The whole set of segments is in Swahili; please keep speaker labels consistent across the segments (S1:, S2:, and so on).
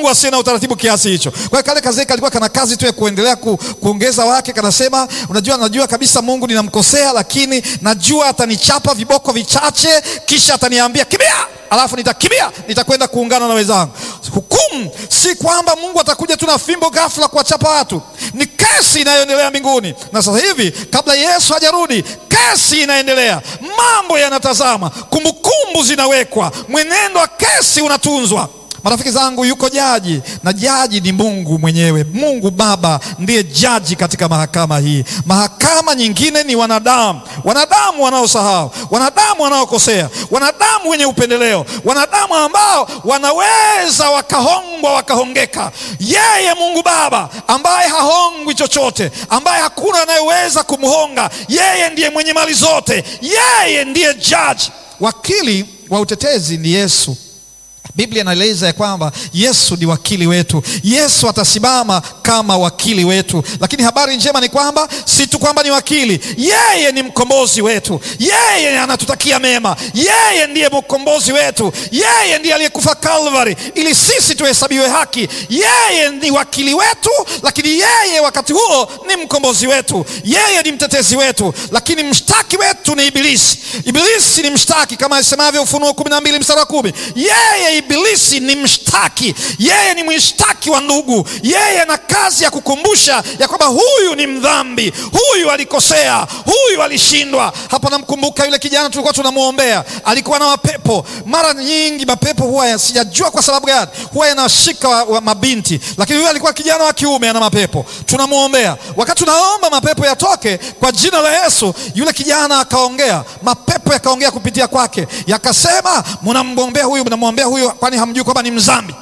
S1: Mungu asiye na utaratibu kiasi hicho. Kwa hiyo kale kazee kalikuwa kana kazi tu ya kuendelea ku, kuongeza wake, kanasema unajua, najua kabisa Mungu ninamkosea, lakini najua atanichapa viboko vichache, kisha ataniambia kimbia alafu nitakimbia nitakwenda kuungana na wenzangu. Hukumu si kwamba Mungu atakuja tu na fimbo ghafla kuwachapa watu, ni kesi inayoendelea mbinguni. Na sasa hivi kabla Yesu hajarudi, kesi inaendelea, mambo yanatazama, kumbukumbu zinawekwa, mwenendo wa kesi unatunzwa. Marafiki zangu, yuko jaji na jaji ni Mungu mwenyewe. Mungu Baba ndiye jaji katika mahakama hii. Mahakama nyingine ni wanadamu, wanadamu wanaosahau, wanadamu wanaokosea, wanadamu wenye upendeleo, wanadamu ambao wanaweza wakahongwa wakahongeka. Yeye Mungu Baba ambaye hahongwi chochote, ambaye hakuna anayeweza kumhonga, yeye ndiye mwenye mali zote, yeye ndiye jaji. Wakili wa utetezi ni Yesu. Biblia inaeleza ya kwamba Yesu ni wakili wetu. Yesu atasimama kama wakili wetu, lakini habari njema ni kwamba si tu kwamba ni wakili, yeye ni mkombozi wetu. Yeye anatutakia mema, yeye ndiye mkombozi wetu, yeye ndiye aliyekufa Calvary ili sisi tuhesabiwe haki. Yeye ni wakili wetu, lakini yeye wakati huo ni mkombozi wetu. Yeye ni mtetezi wetu, lakini mshtaki wetu ni Ibilisi. Ibilisi ni mshtaki kama asemavyo Ufunuo kumi na mbili mstari wa kumi. Yeye Ibilisi ni mshtaki, yeye ni mshtaki wa ndugu. Yeye ana kazi ya kukumbusha ya kwamba huyu ni mdhambi, huyu alikosea, huyu alishindwa. Hapa namkumbuka yule kijana tulikuwa tunamwombea, alikuwa na mapepo. Mara nyingi mapepo huwa sijajua kwa sababu gani huwa yanashika wa, wa mabinti, lakini huyu alikuwa kijana wa kiume ana mapepo. Tunamwombea, wakati tunaomba mapepo yatoke kwa jina la Yesu, yule kijana akaongea, mapepo yakaongea kupitia kwake, yakasema mnamwombea huyu, mnamwombea huyu kwani hamjui kwamba ni mdhambi?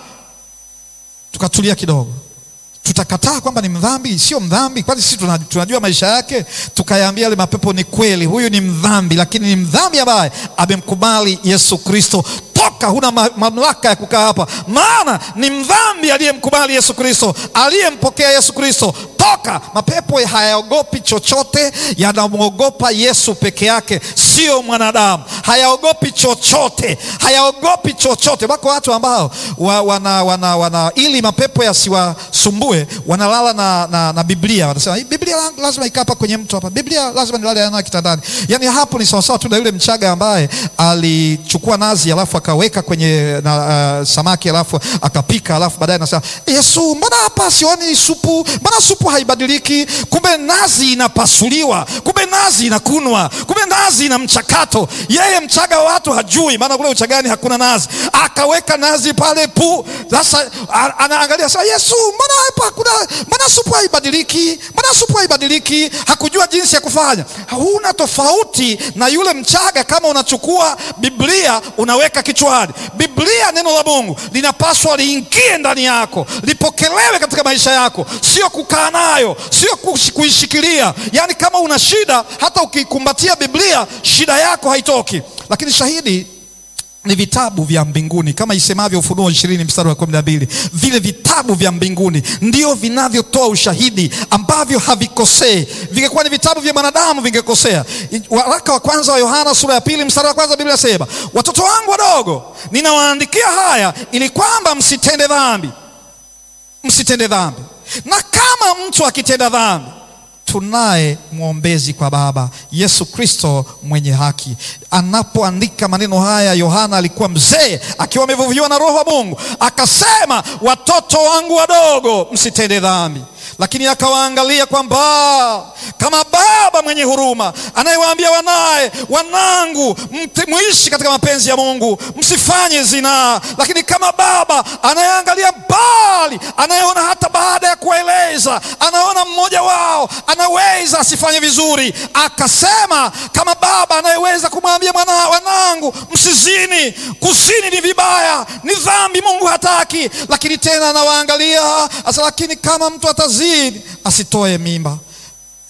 S1: Tukatulia kidogo, tutakataa kwamba ni mdhambi? Sio mdhambi, kwani sisi tunajua maisha yake? Tukayaambia yale mapepo, ni kweli huyu ni mdhambi, lakini ni mdhambi ambaye amemkubali Yesu Kristo. Toka, huna mamlaka ya kukaa hapa, maana ni mdhambi aliyemkubali Yesu Kristo, aliyempokea Yesu Kristo. Toka. Mapepo hayaogopi chochote, yanamwogopa Yesu peke yake, sio mwanadamu. Hayaogopi chochote, hayaogopi chochote. Wako watu ambao wa, wana, wana, wana, ili mapepo yasiwasumbue wanalala na, na, na Biblia. Wanasema Biblia lazima ikaa hapa kwenye mtu hapa, Biblia lazima nilale nayo kitandani. Yani hapo ni sawasawa tu na yule Mchaga ambaye alichukua nazi alafu akaweka kwenye na, uh, samaki alafu akapika alafu baadaye anasema Yesu, mbona hapa sioni supu? Mbona supu haibadiliki? Kumbe nazi inapasuliwa, kumbe nazi inakunwa, kumbe nazi ina mchakato. Yeye Mchaga wa watu hajui, maana kule Uchagani hakuna nazi. Akaweka nazi pale pu, sasa anaangalia sasa, Yesu, mbona hapa hakuna, mbona supu haibadiliki? Mbona supu haibadiliki? Hakujua jinsi ya kufanya. Huna tofauti na yule Mchaga kama unachukua Biblia unaweka kichwani. Biblia, neno la Mungu linapaswa liingie ndani yako, lipokelewe katika maisha yako, sio kukaa nayo, sio kuishikilia. Yaani kama una shida, hata ukikumbatia Biblia shida yako haitoki. Lakini shahidi ni vitabu vya mbinguni kama isemavyo Ufunuo ishirini mstari wa kumi na mbili. Vile vitabu vya mbinguni ndio vinavyotoa ushahidi ambavyo havikosei. Vingekuwa ni vitabu vya mwanadamu vingekosea. Waraka wa kwanza wa Yohana sura ya pili mstari wa kwanza Biblia inasema, watoto wangu wadogo, ninawaandikia haya ili kwamba msitende dhambi, msitende dhambi. Na kama mtu akitenda dhambi tunaye mwombezi kwa Baba, Yesu Kristo mwenye haki. Anapoandika maneno haya, Yohana alikuwa mzee akiwa amevuviwa na Roho wa Mungu, akasema, watoto wangu wadogo, msitende dhambi. Lakini akawaangalia kwamba kama baba mwenye huruma anayewaambia wanaye, wanangu, muishi katika mapenzi ya Mungu, msifanye zinaa. Lakini kama baba anayeangalia mbali, anayeona hata baada ya kuwaeleza, anaona mmoja wao anaweza asifanye vizuri, akasema kama baba anayeweza kumwambia mwana, wanangu, msizini. Kuzini ni vibaya, ni dhambi, Mungu hataki. Lakini tena anawaangalia asa, lakini kama mtu atazini asitoe mimba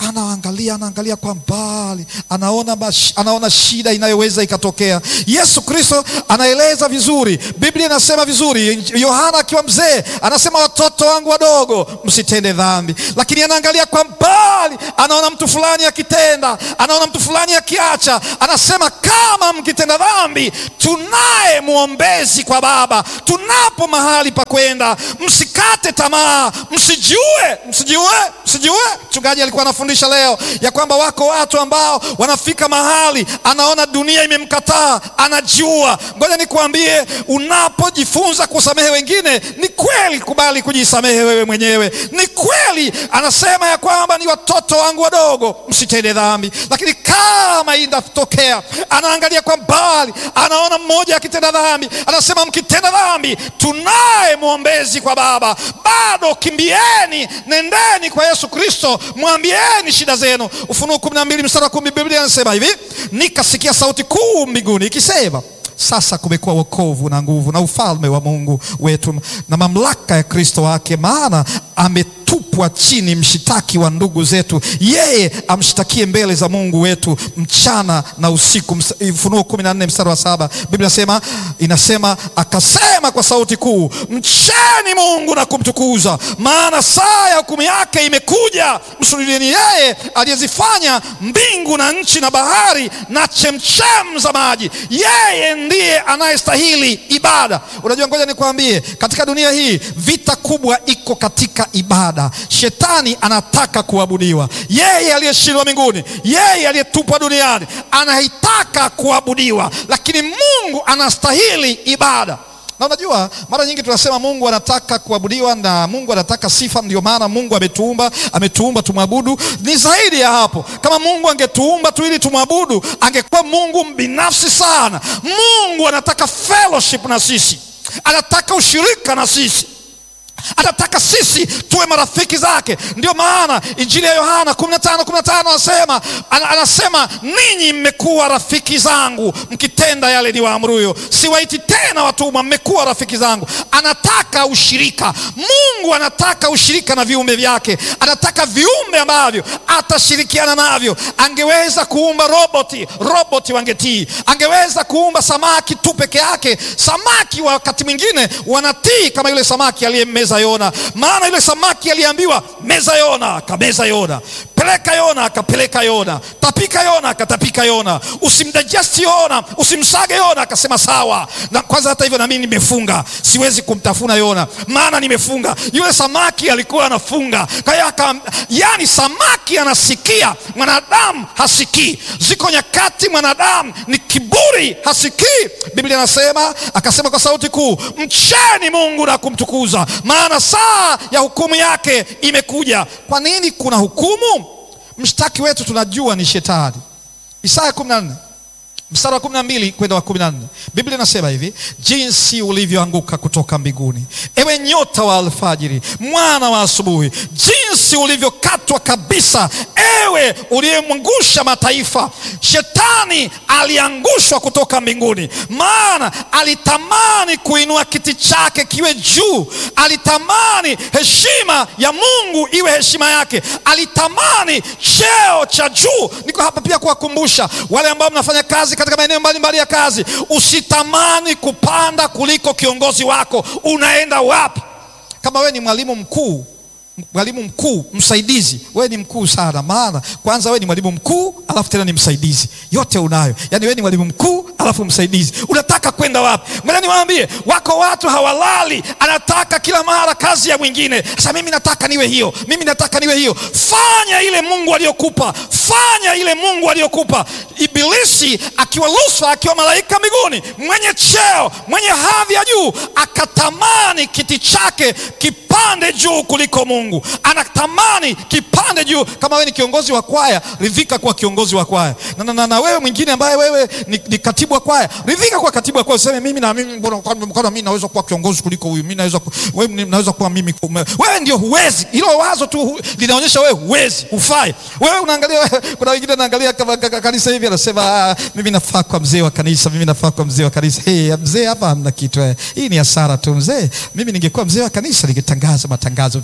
S1: anaangalia anaangalia kwa mbali, anaona, mash, anaona shida inayoweza ikatokea. Yesu Kristo anaeleza vizuri, Biblia inasema vizuri. Yohana akiwa mzee anasema, watoto wangu wadogo msitende dhambi, lakini anaangalia kwa mbali, anaona mtu fulani akitenda, anaona mtu fulani akiacha, anasema kama mkitenda dhambi, tunaye mwombezi kwa Baba, tunapo mahali pa kwenda, msikate tamaa, msijue, msijue, msijue. Mchungaji alikuwa anafundisha leo ya kwamba wako watu ambao wanafika mahali anaona dunia imemkataa, anajua. Ngoja nikuambie, unapojifunza kusamehe wengine, ni kweli, kubali kujisamehe wewe mwenyewe. Ni kweli anasema ya kwamba ni watoto wangu wadogo msitende dhambi, lakini kama inatokea, anaangalia kwa mbali, anaona mmoja akitenda dhambi, anasema mkitenda dhambi, tunaye mwombezi kwa Baba. Bado kimbieni, nendeni kwa Yesu Kristo, mwambieni shida zenu. Ufunuo kumi na mbili mstari wa kumi Biblia inasema hivi, nikasikia sauti kuu mbinguni ikisema sasa kumekuwa wokovu na nguvu na ufalme wa Mungu wetu na mamlaka ya Kristo wake, maana ametupwa chini mshitaki wa ndugu zetu, yeye amshtakie mbele za Mungu wetu mchana na usiku. Ufunuo kumi na nne mstari wa saba Biblia inasema inasema, akasema kwa sauti kuu, mcheni Mungu na kumtukuza, maana saa ya hukumu yake imekuja. Msujudieni yeye aliyezifanya mbingu na nchi na bahari na chemchem za maji, yeye ndiye anayestahili ibada. Unajua, ngoja nikwambie, katika dunia hii vita kubwa iko katika ibada. Shetani anataka kuabudiwa, yeye aliyeshindwa mbinguni, yeye aliyetupwa duniani anaitaka kuabudiwa, lakini Mungu anastahili ibada. Na unajua mara nyingi tunasema Mungu anataka kuabudiwa na Mungu anataka sifa, ndio maana Mungu ametuumba, ametuumba tumwabudu. Ni zaidi ya hapo. Kama Mungu angetuumba tu ili tumwabudu, angekuwa Mungu binafsi sana. Mungu anataka fellowship na sisi, anataka ushirika na sisi anataka sisi tuwe marafiki zake. Ndio maana Injili ya Yohana 15:15 anasema anasema ninyi mmekuwa rafiki zangu mkitenda yale niwaamuruyo, siwaiti tena watumwa, mmekuwa rafiki zangu. Anataka ushirika. Mungu anataka ushirika na viumbe vyake, anataka viumbe ambavyo atashirikiana navyo. Angeweza kuumba roboti, roboti wangetii. Angeweza kuumba samaki tu peke yake, samaki wakati mwingine wanatii, kama yule samaki aliyemmeza Yona. Maana yule samaki aliambiwa meza Yona, akameza Yona. Peleka Yona, akapeleka Yona. Tapika Yona, akatapika Yona. Usimdigest Yona, usimsage Yona, akasema sawa. Na kwanza hata hivyo, na mimi nimefunga, siwezi kumtafuna Yona maana nimefunga. Yule samaki alikuwa anafunga, kwa hiyo yani, samaki anasikia, mwanadamu hasikii. Ziko nyakati mwanadamu ni kiburi, hasikii. Biblia inasema akasema kwa sauti kuu, mcheni Mungu na kumtukuza maana saa ya hukumu yake imekuja. Kwa nini kuna hukumu? Mshtaki wetu tunajua ni Shetani. Isaya 14 mstari wa kumi na mbili kwenda wa kumi na nne Biblia inasema hivi, jinsi ulivyoanguka kutoka mbinguni, ewe nyota wa alfajiri, mwana wa asubuhi, jinsi ulivyokatwa kabisa, ewe uliyemwangusha mataifa. Shetani aliangushwa kutoka mbinguni, maana alitamani kuinua kiti chake kiwe juu, alitamani heshima ya Mungu iwe heshima yake, alitamani cheo cha juu. Niko hapa pia kuwakumbusha wale ambao mnafanya kazi katika maeneo mbalimbali ya kazi, usitamani kupanda kuliko kiongozi wako. Unaenda wapi? Kama wewe ni mwalimu mkuu mwalimu mkuu msaidizi, wewe ni mkuu sana. Maana kwanza wewe ni mwalimu mkuu, alafu tena ni msaidizi, yote unayo. Yaani wewe ni mwalimu mkuu, alafu msaidizi. Unataka kwenda wapi? Ngoja niwaambie, wako watu hawalali, anataka kila mara kazi ya mwingine. Sasa mimi nataka niwe hiyo, mimi nataka niwe hiyo. Fanya ile Mungu aliyokupa, fanya ile Mungu aliyokupa. Ibilisi akiwa Lusifa, akiwa malaika mbinguni, mwenye cheo, mwenye hadhi ya juu, akatamani kiti chake kipande juu kuliko Mungu. Anatamani kipande juu. Kama wewe ni kiongozi wa kwaya, ridhika kuwa kiongozi wa kwaya. Na, na, na, na wewe mwingine ambaye wewe ni, ni katibu wa kwaya, ridhika kuwa katibu wa kwaya. Useme mimi na mimi, mbona mimi naweza kuwa kiongozi kuliko huyu, mimi naweza wewe, naweza kuwa mimi. Wewe ndio huwezi. Hilo wazo tu linaonyesha wewe huwezi, hufai. Wewe unaangalia, kuna wengine naangalia kama kanisa hivi, anasema mimi nafaa kwa mzee wa kanisa, mimi nafaa kwa mzee wa kanisa. Hey, mzee hapa hamna kitu, hii ni hasara tu mzee. Mimi ningekuwa mzee wa kanisa ningetangaza matangazo vizuri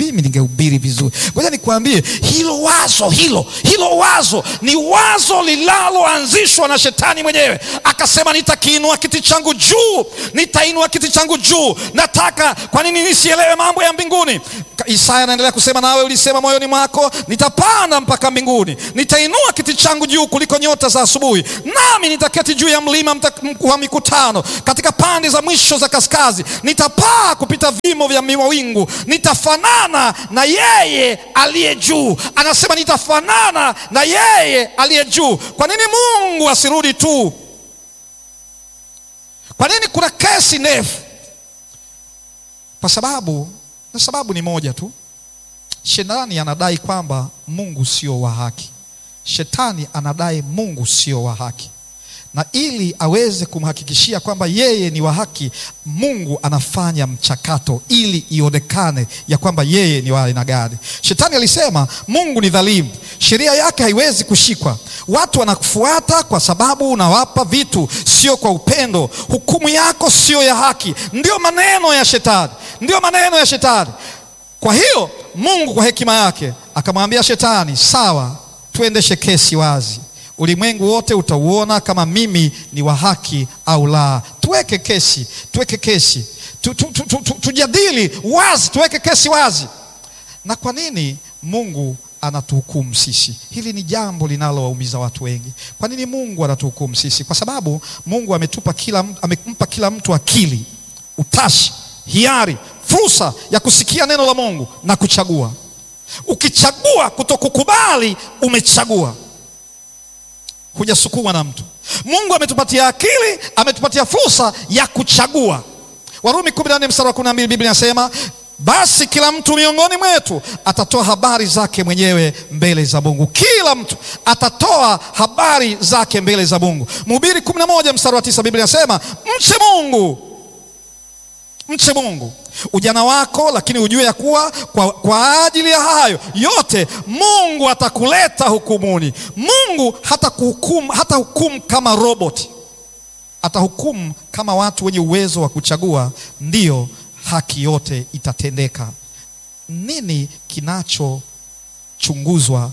S1: mimi ningehubiri vizuri. Ngoja nikwambie, hilo wazo hilo hilo wazo ni wazo linaloanzishwa na shetani mwenyewe. Akasema, nitakiinua kiti changu juu, nitainua kiti changu juu. Nataka kwa nini nisielewe mambo ya mbinguni? Isaya anaendelea kusema, nawe ulisema moyoni mwako, nitapanda mpaka mbinguni, nitainua kiti changu juu kuliko nyota za asubuhi, nami nitaketi juu ya mlima wa mikutano, katika pande za mwisho za kaskazi. Nitapaa kupita vimo vya mawingu, nitafanana na yeye aliye juu. Anasema nitafanana na yeye aliye juu. Kwa nini Mungu asirudi tu? Kwa nini kuna kesi ndefu? Kwa sababu na sababu ni moja tu. Shetani anadai kwamba Mungu sio wa haki. Shetani anadai Mungu sio wa haki, na ili aweze kumhakikishia kwamba yeye ni wa haki, Mungu anafanya mchakato ili ionekane ya kwamba yeye ni wa aina gani. Shetani alisema Mungu ni dhalimu, sheria yake haiwezi kushikwa, watu wanakufuata kwa sababu unawapa vitu, sio kwa upendo, hukumu yako sio ya haki. Ndio maneno ya Shetani, ndio maneno ya Shetani. Kwa hiyo Mungu kwa hekima yake akamwambia Shetani, sawa, tuendeshe kesi wazi, ulimwengu wote utauona kama mimi ni wa haki au la. Tuweke kesi, tuweke kesi tu, tu, tu, tu, tu, tujadili wazi, tuweke kesi wazi. Na kwa nini Mungu anatuhukumu sisi? Hili ni jambo linalowaumiza watu wengi. Kwa nini Mungu anatuhukumu sisi? Kwa sababu Mungu ametupa kila, amempa kila mtu akili, utashi, hiari fursa ya kusikia neno la Mungu na kuchagua. Ukichagua kutokukubali, umechagua, hujasukumwa na mtu. Mungu ametupatia akili, ametupatia fursa ya kuchagua. Warumi 14 mstari wa 12, Biblia inasema basi kila mtu miongoni mwetu atatoa habari zake mwenyewe mbele za Mungu. Kila mtu atatoa habari zake mbele za Mungu. Mhubiri 11 mstari wa 9, Biblia inasema mche Mungu Mche Mungu ujana wako, lakini ujue ya kuwa kwa, kwa ajili ya hayo yote Mungu atakuleta hukumuni. Mungu hata kuhukumu, hata hukumu kama roboti, atahukumu kama watu wenye uwezo wa kuchagua, ndiyo haki yote itatendeka. Nini kinachochunguzwa?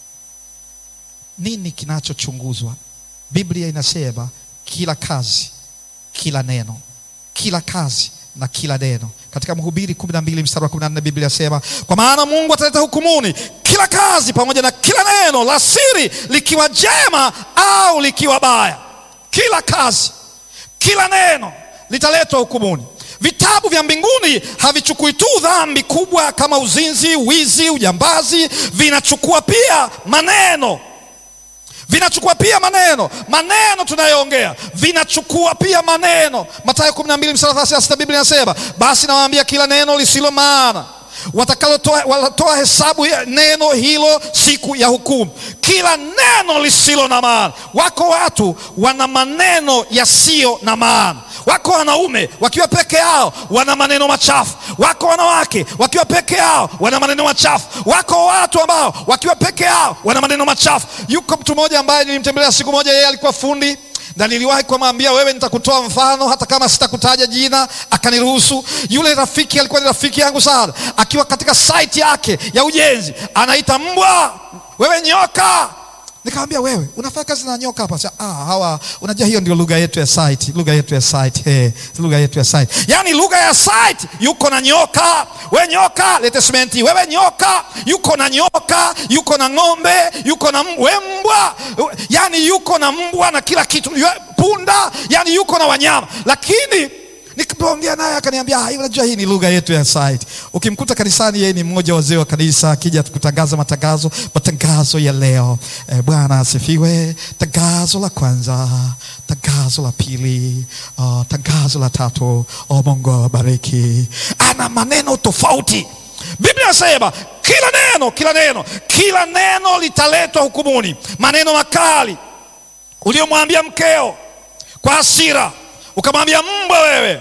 S1: Nini kinachochunguzwa? Biblia inasema kila kazi, kila neno, kila kazi na kila neno. Katika Mhubiri 12 mstari wa 14 Biblia inasema kwa maana Mungu ataleta hukumuni kila kazi pamoja na kila neno la siri, likiwa jema au likiwa baya. Kila kazi, kila neno litaletwa hukumuni. Vitabu vya mbinguni havichukui tu dhambi kubwa kama uzinzi, wizi, ujambazi, vinachukua pia maneno vinachukua pia maneno maneno tunayoongea vinachukua pia maneno. Mathayo 12 mstari wa 36 Biblia inasema basi nawaambia kila neno lisilo maana watakalotoa watatoa hesabu ya neno hilo siku ya hukumu. Kila neno lisilo na maana. Wako watu wana maneno yasiyo na maana. Wako wanaume wakiwa peke yao wana maneno machafu. Wako wanawake wakiwa peke yao wana maneno machafu. Wako watu ambao wakiwa peke yao wana maneno machafu. Yuko mtu mmoja ambaye nilimtembelea siku moja, yeye alikuwa fundi na niliwahi kumwambia wewe, nitakutoa mfano hata kama sitakutaja jina, akaniruhusu. Yule rafiki alikuwa ni rafiki yangu sana, akiwa katika site yake ya ujenzi anaita mbwa, wewe nyoka. Nikamwambia wewe unafanya kazi na nyoka hapa? Ah, hawa unajua, hiyo ndio lugha yetu ya site, lugha yetu ya site, hey, lugha yetu ya site, yaani lugha ya site. Yuko na nyoka, we nyoka, lete simenti. Wewe nyoka, yuko na nyoka, yuko na ng'ombe, yuko na we mbwa, yaani yuko na mbwa na kila kitu, punda, yaani yuko na wanyama, lakini nikiongea naye akaniambia, unajua hii ni lugha yetu ya site. Ukimkuta kanisani, yeye ni mmoja wazee wa kanisa, akija kutangaza matangazo, matangazo ya leo. E, Bwana asifiwe. Tangazo la kwanza, tangazo la pili, uh, tangazo la tatu. O Mungu awabariki. Ana maneno tofauti. Biblia inasema kila neno, kila neno, kila neno litaletwa hukumuni. Maneno makali uliomwambia mkeo kwa hasira ukamwambia mbwa wewe,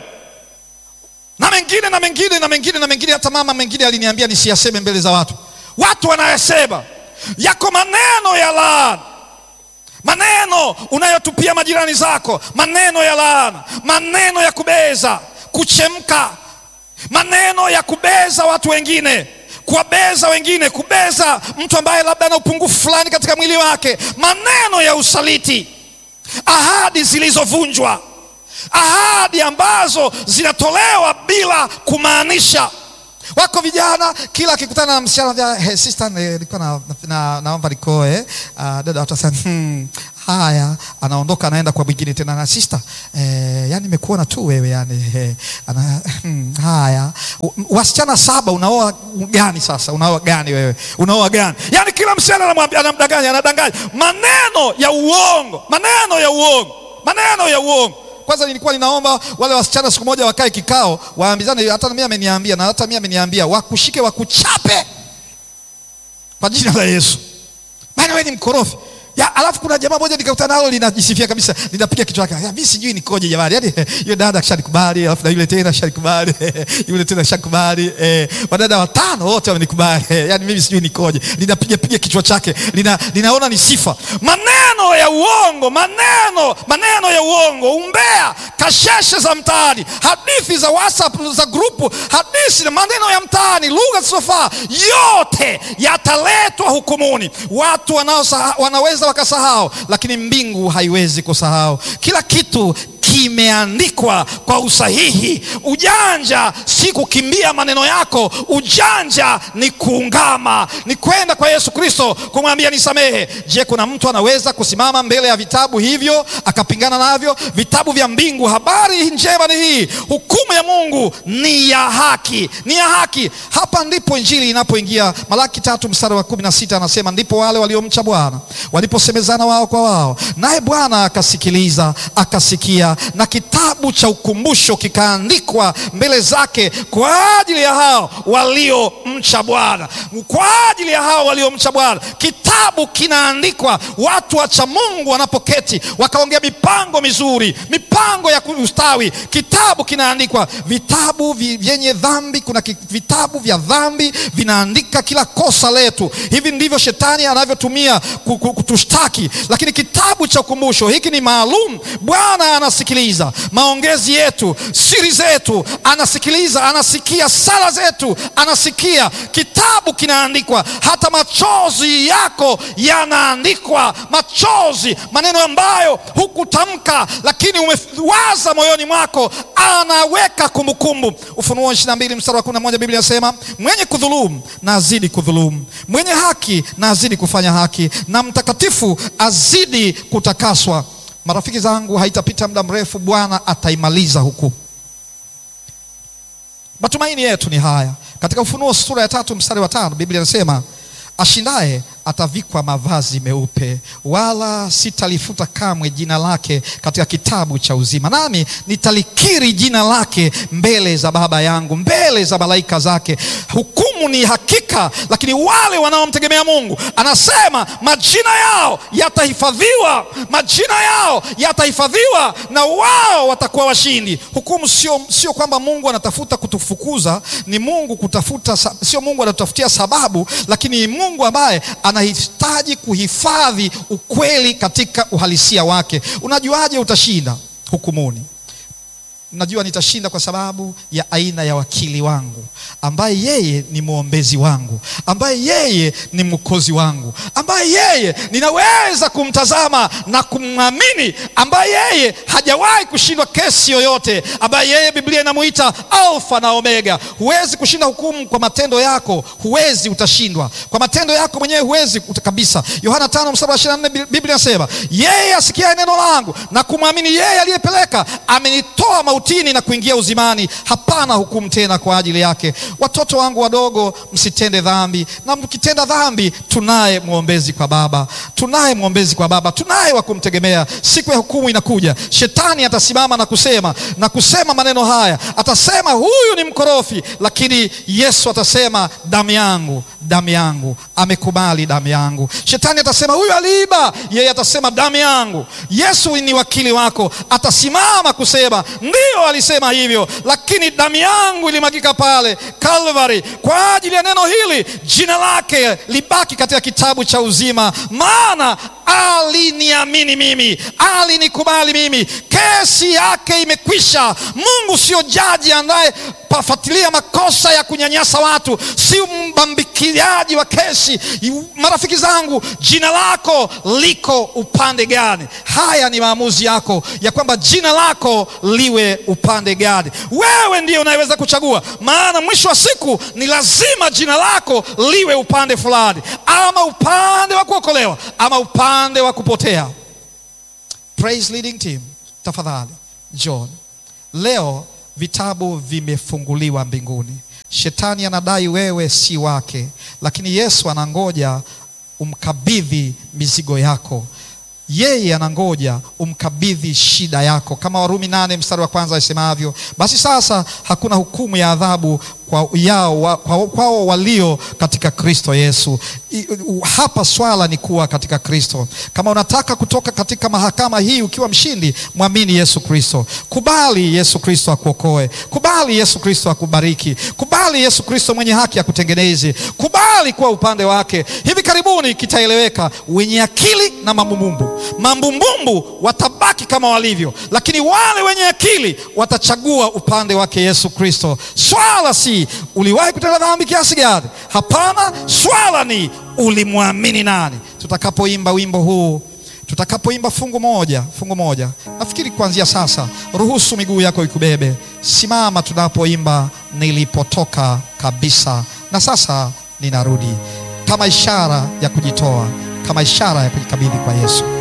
S1: na mengine na mengine na mengine na mengine. Hata mama mengine aliniambia nisiyaseme mbele za watu. Watu wanayasema. Yako maneno ya laana, maneno unayotupia majirani zako, maneno ya laana, maneno ya kubeza, kuchemka, maneno ya kubeza watu wengine, kuwabeza wengine, kubeza mtu ambaye labda ana upungufu fulani katika mwili wake, maneno ya usaliti, ahadi zilizovunjwa, ahadi ambazo zinatolewa bila kumaanisha. Wako vijana kila akikutana na msichana vya hey, sister nilikuwa na, na, naomba nikoe. Uh, dada watasema hmm, haya, anaondoka anaenda kwa mwingine tena na sister eh, yani nimekuona tu wewe yani eh, ana, hmm, haya wasichana saba unaoa gani sasa? Unaoa gani wewe? Unaoa gani? Yani kila msichana anamwambia, anamdanganya, anadanganya, maneno ya uongo, maneno ya uongo, maneno ya uongo. Kwanza nilikuwa ninaomba wale wasichana siku moja wakae kikao, waambizane, hata mimi ameniambia na hata mimi ameniambia, wakushike wakuchape kwa jina la Yesu, maana wewe ni mkorofi. Ya, alafu kuna jamaa moja nikakutana nalo linajisifia kabisa, linapiga kichwa chake. Mimi sijui nikoje jamani. Yaani yule dada akishanikubali, alafu na yule tena ashanikubali, yule tena ashakubali. Eh, wadada watano wote wamenikubali. Yaani mimi sijui nikoje. Linapiga piga kichwa chake. Lina, linaona ni sifa. Maneno ya uongo, maneno, maneno ya uongo, umbea, kasheshe za mtaani, hadithi za WhatsApp za grupu, hadithi na maneno ya mtaani, lugha zisizofaa, yote yataletwa hukumuni. Watu wanao wanaweza wakasahau, lakini mbingu haiwezi kusahau. Kila kitu kimeandikwa kwa usahihi. Ujanja si kukimbia maneno yako, ujanja ni kuungama, ni kwenda kwa Yesu Kristo kumwambia nisamehe. Je, kuna mtu anaweza kusimama mbele ya vitabu hivyo akapingana navyo? Vitabu vya mbingu, habari njema ni hii, hukumu ya Mungu ni ya haki, ni ya haki. Hapa ndipo injili inapoingia. Malaki tatu mstari wa kumi na sita anasema, ndipo wale waliomcha Bwana waliposemezana wao kwa wao, naye Bwana akasikiliza, akasikia na kitabu cha ukumbusho kikaandikwa mbele zake kwa ajili ya hao waliomcha Bwana, kwa ajili ya hao waliomcha Bwana. Kitabu kinaandikwa, watu wacha Mungu wanapoketi wakaongea mipango mizuri, mipango ya ustawi, kitabu kinaandikwa. Vitabu vyenye dhambi, kuna vitabu vya dhambi vinaandika kila kosa letu. Hivi ndivyo shetani anavyotumia kutushtaki, lakini kitabu cha ukumbusho hiki ni maalum. Bwana anasikiliza maongezi yetu, siri zetu, anasikiliza, anasikia sala zetu, anasikia. Kitabu kinaandikwa, hata machozi yako yanaandikwa. Machozi, maneno ambayo hukutamka lakini umewaza moyoni mwako, anaweka kumbukumbu. Ufunuo 22 mstari wa 11, Biblia inasema mwenye kudhulumu na azidi kudhulumu, mwenye haki na azidi kufanya haki, na mtakatifu azidi kutakaswa. Marafiki zangu, haitapita muda mrefu, Bwana ataimaliza hukumu. Matumaini yetu ni haya. Katika Ufunuo sura ya tatu mstari wa tano Biblia inasema ashindaye atavikwa mavazi meupe, wala sitalifuta kamwe jina lake katika kitabu cha uzima, nami nitalikiri jina lake mbele za Baba yangu, mbele za malaika zake. Hukumu ni hakika, lakini wale wanaomtegemea Mungu, anasema majina yao yatahifadhiwa, majina yao yatahifadhiwa, na wao watakuwa washindi. Hukumu sio, sio kwamba Mungu anatafuta kutufukuza, ni Mungu kutafuta, sio Mungu anatutafutia sababu, lakini Mungu ambaye anahitaji kuhifadhi ukweli katika uhalisia wake. Unajuaje utashinda hukumuni? Najua nitashinda kwa sababu ya aina ya wakili wangu ambaye yeye ni mwombezi wangu, ambaye yeye ni mwokozi wangu, ambaye yeye ninaweza kumtazama na kumwamini, ambaye yeye hajawahi kushindwa kesi yoyote, ambaye yeye Biblia inamuita Alfa na Omega. Huwezi kushinda hukumu kwa matendo yako, huwezi, utashindwa kwa matendo yako mwenyewe, huwezi kabisa. Yohana 5 mstari wa 24 Biblia inasema yeye asikiaye neno langu na kumwamini yeye aliyepeleka amenitoa mautini na kuingia uzimani, hapana hukumu tena kwa ajili yake. Watoto wangu wadogo, msitende dhambi, na mkitenda dhambi, tunaye mwombezi kwa Baba, tunaye mwombezi kwa Baba, tunaye wa kumtegemea. Siku ya hukumu inakuja, shetani atasimama na kusema na kusema maneno haya, atasema huyu ni mkorofi, lakini Yesu atasema damu yangu, damu yangu, amekubali damu yangu. Shetani atasema huyu aliiba, yeye atasema damu yangu. Yesu ni wakili wako, atasimama kusema ndio alisema hivyo, lakini damu yangu ilimwagika pale Calvary kwa ajili ya neno hili, jina lake libaki katika kitabu cha uzima, maana aliniamini mimi, alinikubali mimi, kesi yake imekwisha. Mungu sio jaji anaye pafuatilia makosa ya kunyanyasa watu, si mbambikiaji wa kesi. Marafiki zangu, jina lako liko upande gani? Haya ni maamuzi yako ya kwamba jina lako liwe upande gani. Wewe ndiye unayeweza kuchagua, maana mwisho wa siku ni lazima jina lako liwe upande fulani, ama upande wa kuokolewa ama upande wa kupotea. Praise leading team, tafadhali John, leo vitabu vimefunguliwa mbinguni. Shetani anadai wewe si wake, lakini Yesu anangoja umkabidhi mizigo yako. Yeye anangoja umkabidhi shida yako, kama Warumi nane mstari wa kwanza asemavyo, basi sasa hakuna hukumu ya adhabu kwa yao kwao kwa walio katika Kristo Yesu. I, hapa swala ni kuwa katika Kristo. Kama unataka kutoka katika mahakama hii ukiwa mshindi, mwamini Yesu Kristo. Kubali Yesu Kristo akuokoe. Kubali Yesu Kristo akubariki. Kubali Yesu Kristo mwenye haki akutengeneze. Kubali kuwa upande wake. Hivi karibuni kitaeleweka, wenye akili na mambumbumbu. Mambumbumbu watabaki kama walivyo, lakini wale wenye akili watachagua upande wake Yesu Kristo. Swala si uliwahi kutenda dhambi kiasi gani? Hapana, swala ni ulimwamini nani? Tutakapoimba wimbo huu, tutakapoimba fungu moja, fungu moja, nafikiri kuanzia sasa, ruhusu miguu yako ikubebe. Simama tunapoimba nilipotoka kabisa na sasa ninarudi, kama ishara ya kujitoa, kama ishara ya kujikabidhi kwa Yesu.